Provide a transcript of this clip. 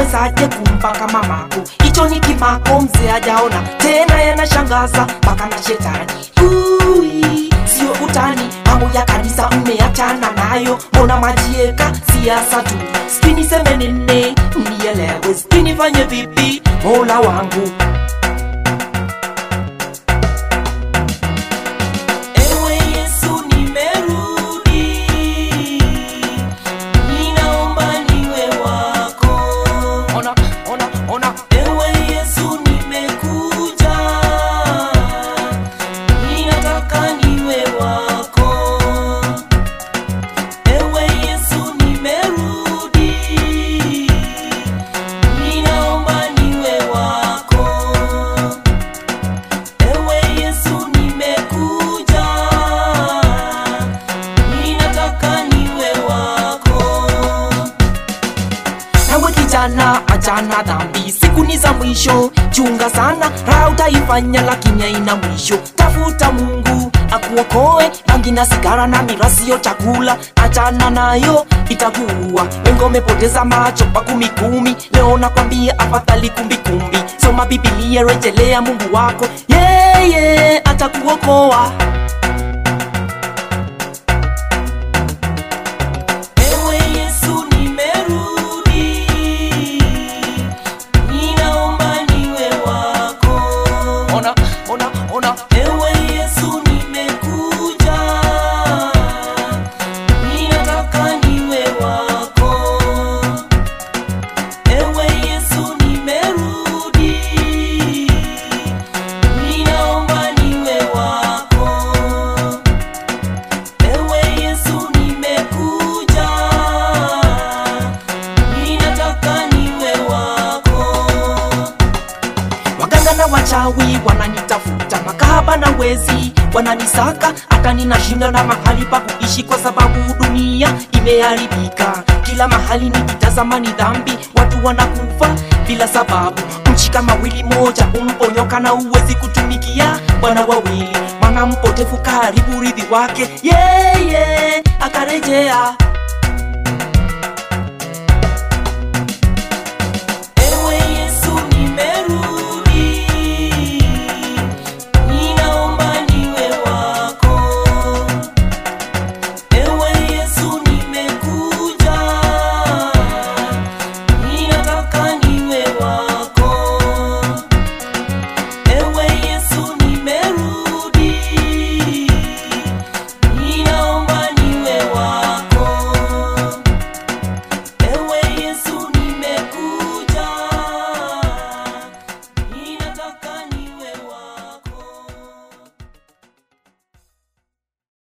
utawezaje kumpaka mamako hicho ni kimako mzee ajaona tena yanashangaza mpaka na shetani Ui, sio utani mambo ya kanisa mmeachana nayo mbona majieka siasa tu sijui niseme nini mnielewe sijui nifanye vipi mola wangu Ewe Yesu nimerudi, ninaomba niwe wako. Ona, ona, ona. Ewe Yesu nimekuja, ninataka niwe wako. Ewe Yesu nimerudi, ninaomba niwe wako. Ewe Yesu nimekuja, ninataka niwe wako. Nawe kijana, achana dhambi, siku ni za mwisho, chunga sana, raha utaifanya lakini haina mwisho. Tafuta Mungu akuokoe, bangi na sigara na mira sio chakula, achana nayo itakuua. Wengi wamepoteza macho kwa kumi kumi, leo nakwambia afadhali kumbi kumbi. Soma Biblia, rejelea Mungu wako, yeye atakuokoa. Ewe Yesu nimerudi, ninaomba niwe wako. Ona, ona, ona. Ewe Yesu nimekuja, ninataka niwe wako. Ewe Yesu nimerudi, ninaomba niwe wako. Ewe Yesu nimekuja, ninataka niwe wako. Waganga na wachawi wananitafuta, makahaba na wezi wananisaka, hata ninashinda na mahali pa kuishi, kwa sababu dunia imeharibika. Kila mahali nikitazama ni dhambi, watu wanakufa bila sababu. Nchi kama wili moja umponyoka na uwezi kutumikia bwana wawili, mwana mpotefu karibu ridhi wake, yeye akarejea